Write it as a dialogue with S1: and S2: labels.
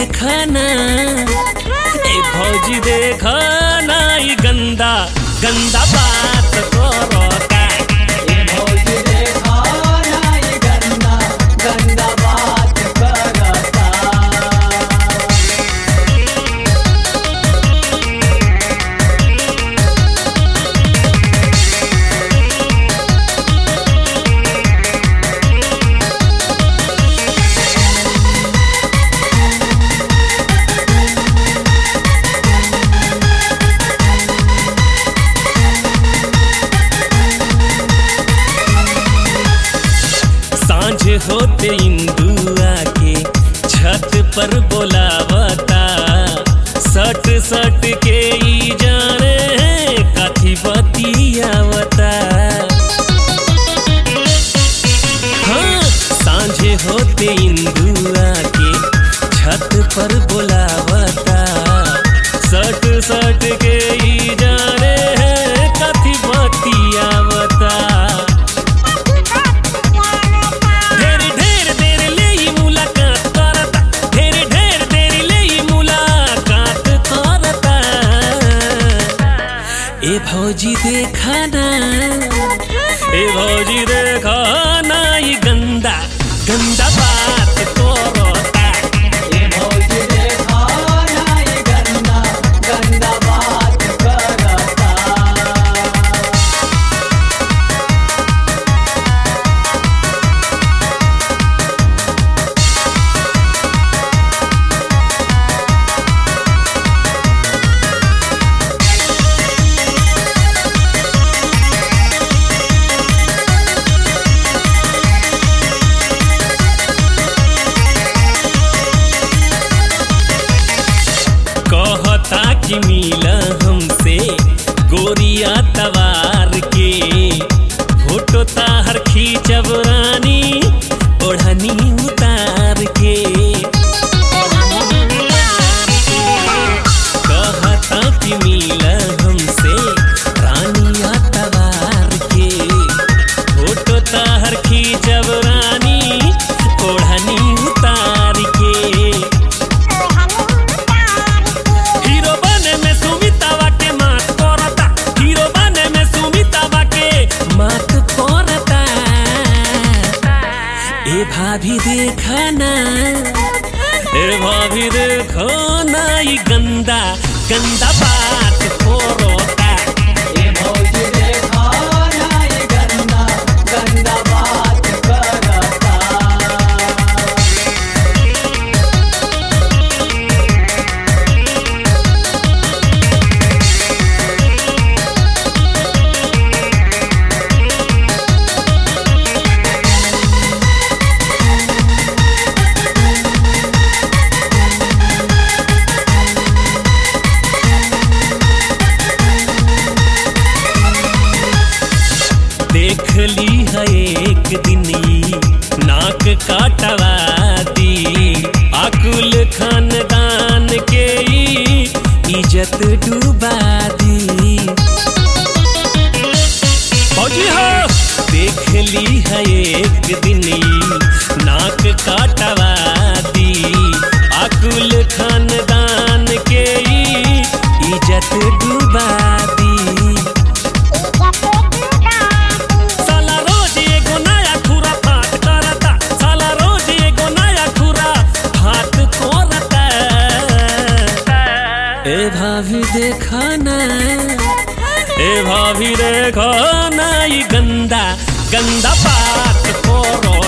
S1: देखा ना ए भौजी देखा ना ई गंदा गंदा बात करता
S2: ये भौजी देखा ना ये गंदा गंदा बात करता
S1: सांझ होते इंदुआ के छत पर बोलावता सट सट के ई जाने काथी बतियावता हाँ सांझे होते इंदुआ के छत पर बोलावता सट सट के ई जाने काथी बतियावता ढेर ढेर देर ले ई मुलाकात करता ढेर ढेर देर ले ई मुलाकात करता ए भौजी देखा ना ए भौजी देखा ना ई गंदा गंदा बात करता
S2: ये भौजी देखा ना ये गंदा गंदा बात करता
S1: कहता कि मिला हमसे गोरिया तवार के फोटो ताहर खींचब रानी ओढ़नी उतार के कहता कि मिला हमसे रानिया तवार के फोटो ताहर खींचब रानी ओढ़नी उतार के हीरो बने में सुमितावा के मात करता हीरो बने में सुमितावा के मात करता ए भाभी देखा ना ए भाभी देखो ना ई गंदा गंदा बात करता
S2: ये भौजी देखा ना ये गंदा गंदा बात करता
S1: देख ली है एक दिन ई नाक काटवा दी अकुल खानदान के ई इज्जत डूबा दी फौजी हो देख ली है एक दिन ई नाक काटवा दी अकुल खानदान के ई इज्जत डूबा दी साला रोज एगो नया खुरा फाट करता साला रोज एगो नया खुरा फाट करता ए भाभी देखा ना ए भाभी देखा ना ई गंदा गंदा बात करो